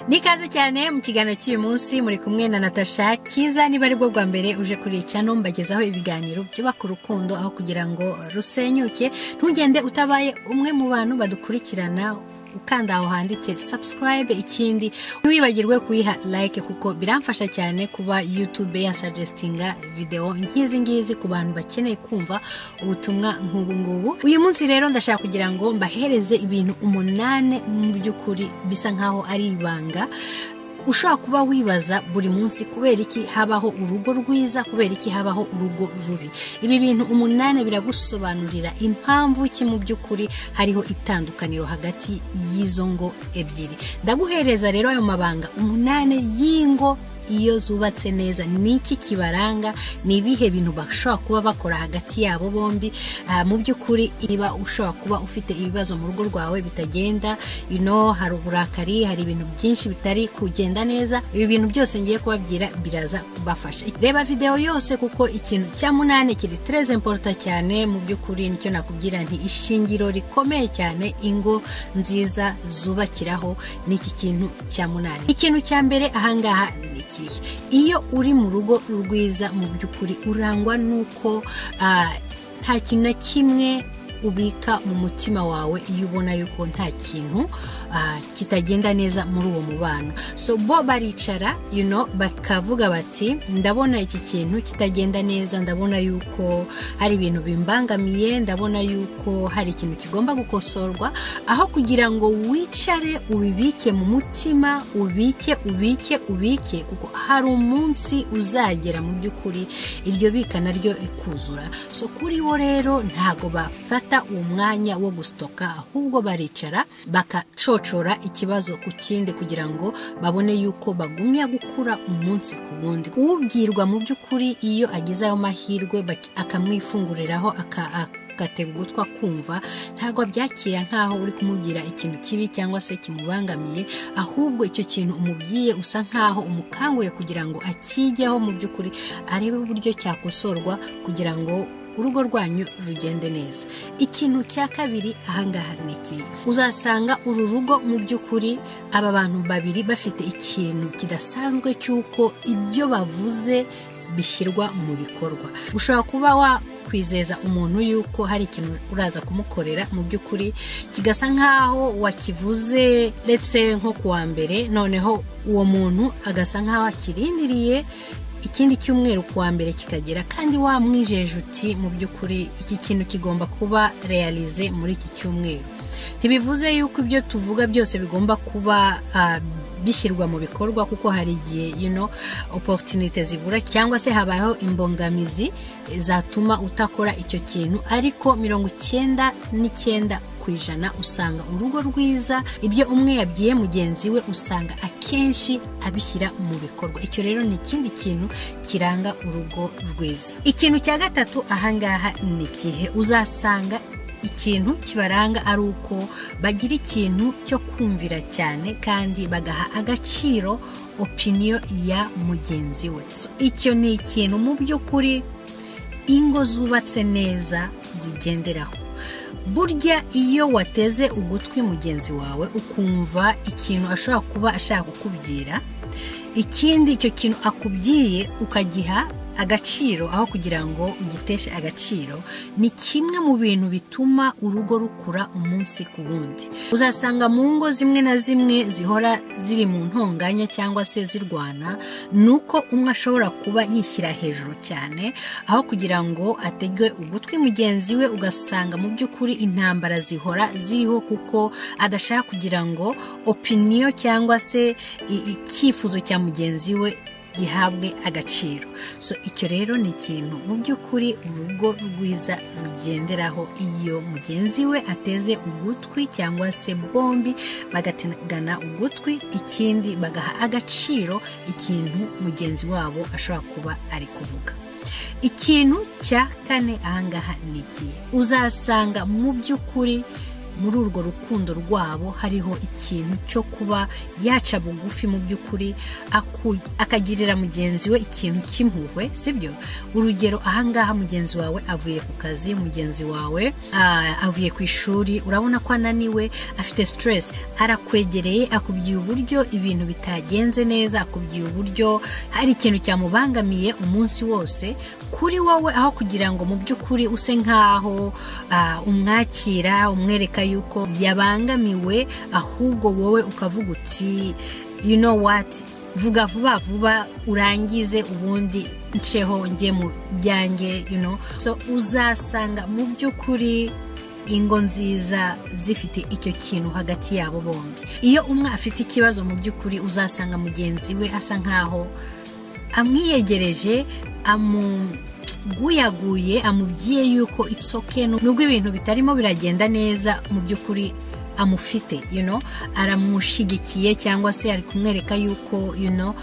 nikaze cyane mu kiganiro cy'uyu munsi muri kumwe na natasha kiza niba ari bwo bwa mbere uje kuri cano mbagezaho ibiganiro byubaka urukundo aho kugira ngo rusenyuke ntugende utabaye umwe mu bantu badukurikirana ukanda aho handitse subscribe ikindi ntiwibagirwe kuyiha like kuko biramfasha cyane kuba youtube yasagestinga videwo nk'izi ngizi ku bantu bakeneye kumva ubutumwa nk'ubu ngubu uyu munsi rero ndashaka kugira ngo mbahereze ibintu umunane mu by'ukuri bisa nkaho ari ibanga ushobora kuba wibaza buri munsi kubera iki habaho urugo rwiza kubera iki habaho urugo rubi ibi bintu umunani biragusobanurira impamvu ki mu by'ukuri hariho itandukaniro hagati y'izo ngo ebyiri ndaguhereza rero ayo mabanga umunani y'ingo iyo zubatse neza ni iki kibaranga ni ibihe bintu bashobora kuba bakora hagati yabo bombi mu by'ukuri iba ushobora kuba ufite ibibazo mu rugo rwawe bitagenda ino hari uburakari hari ibintu byinshi bitari kugenda neza ibi bintu byose ngiye kubabwira biraza kubafasha reba videwo yose kuko ikintu cya munani kiri tereze mporuta cyane mu by'ukuri nicyo nakubwira nti ishingiro rikomeye cyane ingo nziza zubakiraho n'iki kintu cya munani ikintu cya mbere ahangaha ni iki iyo uri mu rugo rwiza mu by'ukuri urangwa n'uko nta kintu na kimwe ubika mu mutima wawe iyo ubona yuko nta kintu kitagenda neza muri uwo mubano so bo baricara bakavuga bati ndabona iki kintu kitagenda neza ndabona yuko hari ibintu bimbangamiye ndabona yuko hari ikintu kigomba gukosorwa aho kugira ngo wicare ubibike mu mutima ubike ubike ubike kuko hari umunsi uzagera mu by'ukuri iryo bika naryo rikuzura so kuri bo rero ntago bafata uwo mwanya wo gusitoka ahubwo baricara bakacocora ikibazo ku kindi kugira ngo babone yuko bagumya gukura umunsi ku wundi ubwirwa mu by'ukuri iyo agize ayo mahirwe akamwifunguriraho aka ugatega ugutwa kumva ntabwo byakira nk'aho uri kumubwira ikintu kibi cyangwa se kimubangamiye ahubwo icyo kintu umubwiye usa nk'aho umukanguye kugira ngo akijyeho mu by'ukuri arebe uburyo cyakosorwa kugira ngo urugo rwanyu rugende neza ikintu cya kabiri ahangaha ni iki uzasanga uru rugo mu by'ukuri aba bantu babiri bafite ikintu kidasanzwe cy'uko ibyo bavuze bishyirwa mu bikorwa ushobora kuba wa kwizeza umuntu yuko hari ikintu uraza kumukorera mu by'ukuri kigasa nk'aho wakivuze ndetse nko kuwa mbere noneho uwo muntu agasa nk'aho akirindiriye ikindi cyumweru kuwa mbere kikagera kandi wamwijeje uti mu by'ukuri iki kintu kigomba kuba realize muri iki cyumweru ntibivuze yuko ibyo tuvuga byose bigomba kuba bishyirwa mu bikorwa kuko hari igihe ino oporutinite zibura cyangwa se habayeho imbogamizi zatuma utakora icyo kintu ariko mirongo icyenda n'icyenda ku ijana usanga urugo rwiza ibyo umwe yabwiye mugenzi we usanga akenshi abishyira mu bikorwa icyo rero ni ikindi kintu kiranga urugo rwiza ikintu cya gatatu ahangaha ni ikihe uzasanga ikintu kibaranga ari uko bagira ikintu cyo kumvira cyane kandi bagaha agaciro opiniyo ya mugenzi we icyo ni ikintu mu by'ukuri ingo zubatse neza zigenderaho burya iyo wateze ugutwi mugenzi wawe ukumva ikintu ashobora kuba ashaka kukubwira ikindi icyo kintu akubwiye ukagiha agaciro aho kugira ngo ugiteshe agaciro ni kimwe mu bintu bituma urugo rukura umunsi ku wundi uzasanga mu ngo zimwe na zimwe zihora ziri mu ntonganya cyangwa se zirwana ni uko umwe ashobora kuba yishyira hejuru cyane aho kugira ngo atege ugutwi mugenzi we ugasanga mu by'ukuri intambara zihora ziriho kuko adashaka kugira ngo opiniyo cyangwa se icyifuzo cya mugenzi we gihabwe agaciro so icyo rero ni ikintu mu by'ukuri urugo rwiza rugenderaho iyo mugenzi we ateze ugutwi cyangwa se bombi bagategana ugutwi ikindi bagaha agaciro ikintu mugenzi wabo ashobora kuba ari kuvuga ikintu cya kane ahangaha ni ikihe uzasanga mu by'ukuri muri urwo rukundo rwabo hariho ikintu cyo kuba yaca bugufi mu by'ukuri aku- akagirira mugenzi we ikintu cy'impuhwe sibyo urugero ahangaha mugenzi wawe avuye ku kazi mugenzi wawe ah, avuye ku ishuri urabona ko ananiwe afite stress arakwegereye akubwiye uburyo ibintu bitagenze neza akubwiye uburyo hari ikintu cyamubangamiye umunsi wose kuri wowe aho kugira ngo mu by'ukuri use nk'aho ah, umwakira umwereka yuko yabangamiwe ahubwo wowe ukavuga uti you know what vuga vuba vuba urangize ubundi nceho njye mu byanjye you know so uzasanga mu by'ukuri ingo nziza zifite icyo kintu hagati yabo bombi iyo umwe afite ikibazo mu by'ukuri uzasanga mugenzi we asa nkaho amwiyegereje amuguyaguye amubwiye yuko itsoke nubwo ibintu bitarimo biragenda neza mu by'ukuri amufite you know, aramushyigikiye cyangwa se ari kumwereka yuko you know,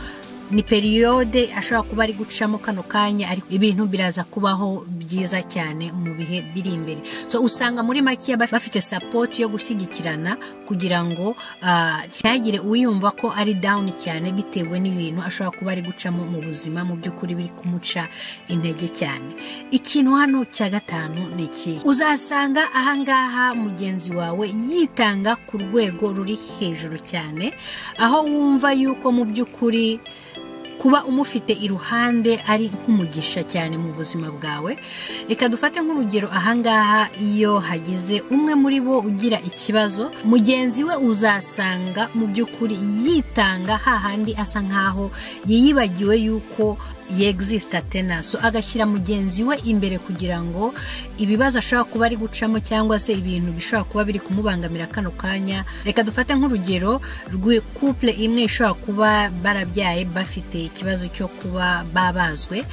ni periyode ashobora kuba ari gucamo kano kanya ariko ibintu biraza kubaho byiza cyane mu bihe biri imbere so usanga muri make baf- bafite sapoti yo gushyigikirana kugira ngo ah, ntihagire uwiyumva ko ari dawuni cyane bitewe n'ibintu ashobora kuba ari gucamo mu buzima mu by'ukuri biri kumuca intege cyane ikintu hano cya gatanu ni iki uzasanga ahangaha mugenzi wawe yitanga ku rwego ruri hejuru cyane aho wumva yuko mu by'ukuri kuba umufite iruhande ari nk'umugisha cyane mu buzima bwawe reka dufate nk'urugero ahangaha iyo hagize umwe muri bo ugira ikibazo mugenzi we uzasanga mu by'ukuri yitanga hahandi asa nkaho yiyibagiwe yuko yegzisita tena so agashyira mugenzi we imbere kugira ngo ibibazo ashobora kuba ari gucamo cyangwa se ibintu bishobora kuba biri kumubangamira kano kanya reka dufate nk'urugero rw'ikupure imwe ishobora kuba barabyaye bafite ikibazo cyo kuba babazwe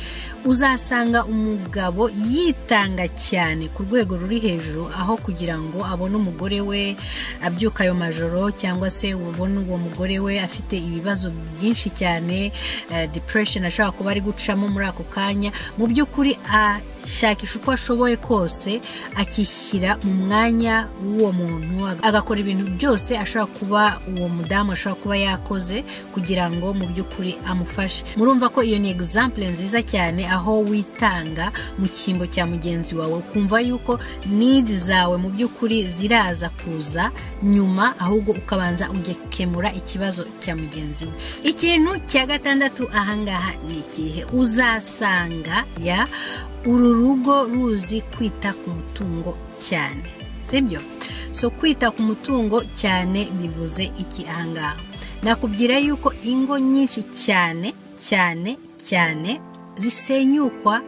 uzasanga umugabo yitanga cyane ku rwego ruri hejuru aho kugira ngo abone umugore we abyuka ayo majoro cyangwa se ubone uwo mugore we afite ibibazo byinshi cyane eh, depression ashobora kuba ari gucamo muri ako kanya mu by'ukuri ashakisha uko ashoboye kose akishyira mu mwanya w'uwo muntu agakora ibintu byose ashobora kuba uwo mudamu ashobora kuba yakoze kugira ngo mu by'ukuri amufashe murumva ko iyo ni example nziza cyane aho witanga mu cyimbo cya mugenzi wawe ukumva yuko need zawe mu by'ukuri ziraza kuza nyuma ahubwo ukabanza ugakemura ikibazo cya mugenzi we ikintu cya gatandatu ahangaha ni ikihe uzasanga ya uru rugo ruzi kwita ku mutungo cyane sibyo so kwita ku mutungo cyane bivuze iki ahangaha nakubwira yuko ingo nyinshi cyane cyane cyane zisenyukwa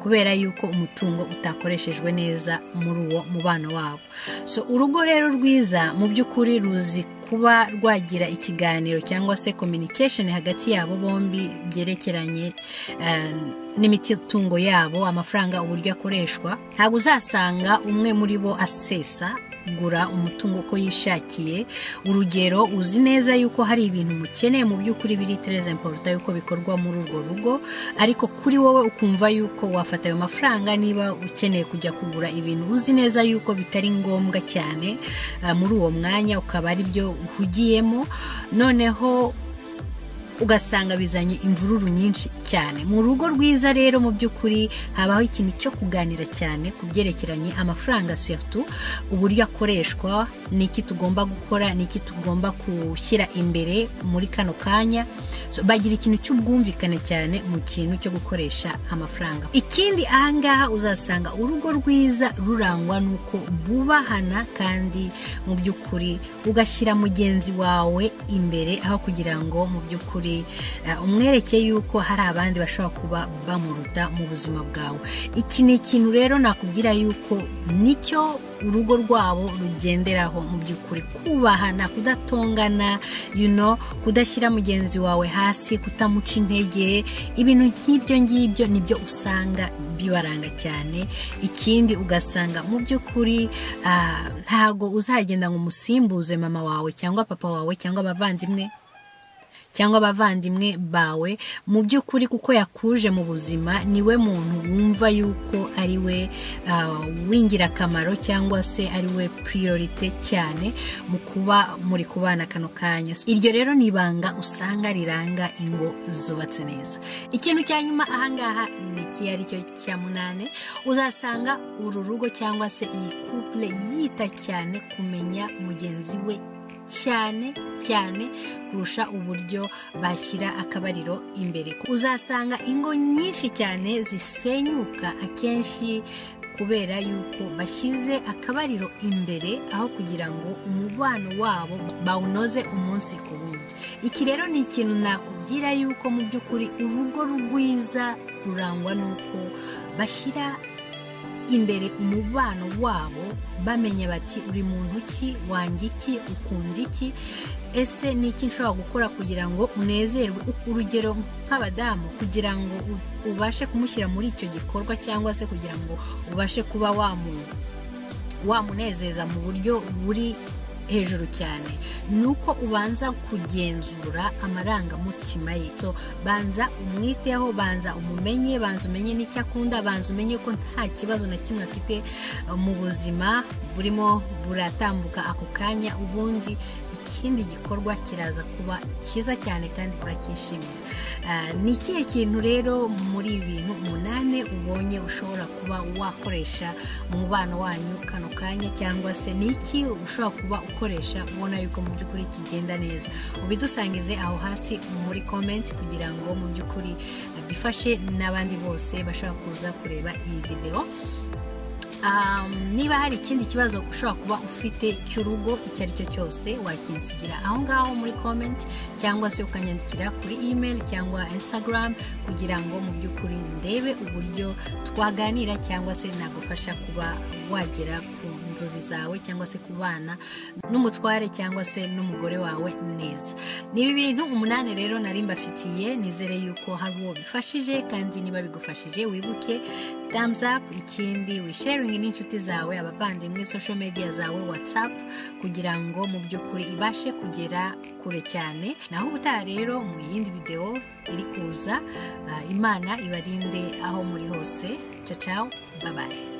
kubera yuko umutungo utakoreshejwe neza muri uwo mubano wabo so urugo rero rwiza mu by'ukuri ruzi kuba rwagira ikiganiro cyangwa se communication hagati yabo bombi byerekeranye eh, n'imitungo yabo amafaranga uburyo akoreshwa ntabwo uzasanga umwe muri bo asesa gura umutungo uko yishakiye urugero uzi neza yuko hari ibintu umukeneye mu by'ukuri biri tereza imporuta yuko bikorwa muri urwo rugo ariko kuri wowe ukumva yuko wafata ayo mafaranga niba ukeneye kujya kugura ibintu uzi neza yuko bitari ngombwa cyane ah, muri uwo mwanya ukaba ari byo uhugiyemo noneho ugasanga bizanye imvururu nyinshi cyane mu rugo rwiza rero mu by'ukuri habaho ikintu cyo kuganira cyane ku byerekeranye amafaranga sertu uburyo akoreshwa ni iki tugomba gukora ni iki tugomba gushyira imbere muri kano kanya So, bagira ikintu cy'ubwumvikane cyane mu kintu cyo gukoresha amafaranga ikindi ahangaha uzasanga urugo rwiza rurangwa n'uko bubahana kandi mu by'ukuri ugashyira mugenzi wawe imbere aho kugira ngo mu by'ukuri eh, umwereke yuko hari abandi bashobora kuba bamuruta mu buzima bwawe iki ni ikintu rero nakubwira yuko nicyo urugo rwabo rugenderaho mu by'ukuri kubahana kudatongana you know, kudashyira mugenzi wawe hasi kutamuca intege ibintu nk'ibyo ngibyo nibyo usanga bibaranga cyane ikindi ugasanga mu by'ukuri ah, ntago uzagenda ngo umusimbuze mama wawe cyangwa papa wawe cyangwa abavandimwe cyangwa abavandimwe bawe mu by'ukuri kuko yakuje mu buzima niwe muntu wumva yuko ari we w'ingirakamaro cyangwa se ari we priorite cyane mu kuba muri kubana kano kanya iryo rero ni ibanga usanga riranga ingo zubatse neza ikintu cya nyuma ahangaha ni iki ari cyo cya munani uzasanga uru rugo cyangwa se iyi couple yita cyane kumenya mugenzi we cyane cyane kurusha uburyo bashyira akabariro imbere uzasanga ingo nyinshi cyane zisenyuka akenshi kubera yuko bashyize akabariro imbere aho kugira ngo umubano wabo bawunoze umunsi ku wundi iki rero ni ikintu nakubwira yuko mu by'ukuri urugo rwiza rurangwa n'uko bashyira imbere umubano wabo bamenya bati uri muntu ki wanjye iki ukunda iki ese ni iki nshobora gukora kugira ngo unezerwe urugero nk'abadamu kugira ngo ubashe kumushyira muri icyo gikorwa cyangwa se kugira ngo ubashe kuba wamunezeza mu buryo buri hejuru cyane ni uko ubanza kugenzura amarangamutima ye banza umwiteho banza umumenye banza umenye n'icyo akunda banza umenye ko nta kibazo na kimwe afite mu buzima burimo buratambuka ako kanya ubundi ikindi gikorwa kiraza kuba cyiza cyane kandi uracyishimira ni ikihe kintu rero muri bintu umunani ubonye ushobora kuba wakoresha umubano wanyu kano kanya cyangwa se ni iki ushobora kuba ukoresha ubona yuko mu by'ukuri kigenda neza ubidusangize aho hasi muri komenti kugira ngo mu by'ukuri bifashe n'abandi bose bashobora kuza kureba iyi videwo niba hari ikindi kibazo ushobora kuba ufite cy'urugo icyo ari cyo cyose wakinsigira aho ngaho muri komenti cyangwa se ukanyandikira kuri imeri cyangwa insitagaramu kugira ngo mu by'ukuri ndebe uburyo twaganira cyangwa se nagufasha kuba wagera ku nzozi zawe cyangwa se kubana n'umutware cyangwa se n'umugore wawe neza ni ibi bintu umunani rero nari mbafitiye nizere yuko hari uwo bifashije kandi niba bigufashije wibuke thumbs up ikindi wisharingi n'inshuti zawe abavandimwe social media zawe whatsapp kugira ngo mu by'ukuri ibashe kugera kure cyane naho ubutaha rero mu yindi videwo iri kuza imana ibarinde aho muri hose cacaho babaye